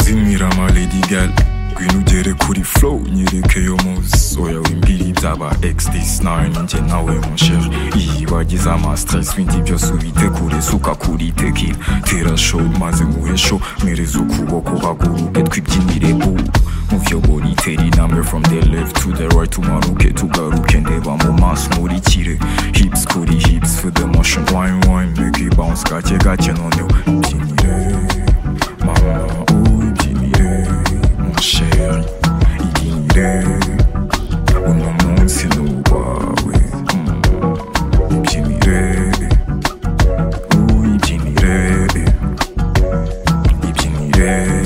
zimira Maledgal ngwino ugere kuri flow nyereke yo munsi oya w'imbiri byaba x9 njye nawe musheri iyi wagize amastress bindi byose ubite kure suka kuri tekila tera show maze nguhe show mpereza ukuboko haguruke twibyinire ubu muyobora itera intambwe from the left to the right umanuke tugaruke ndeba mu maso nkurikire hips kuri hips with the motion wine wine make it bounce gake gake noneho byinire mama ubyinire musheri ibyinire uno munsi ni uwawe Mm. ibyinire uyibyinire ibyinire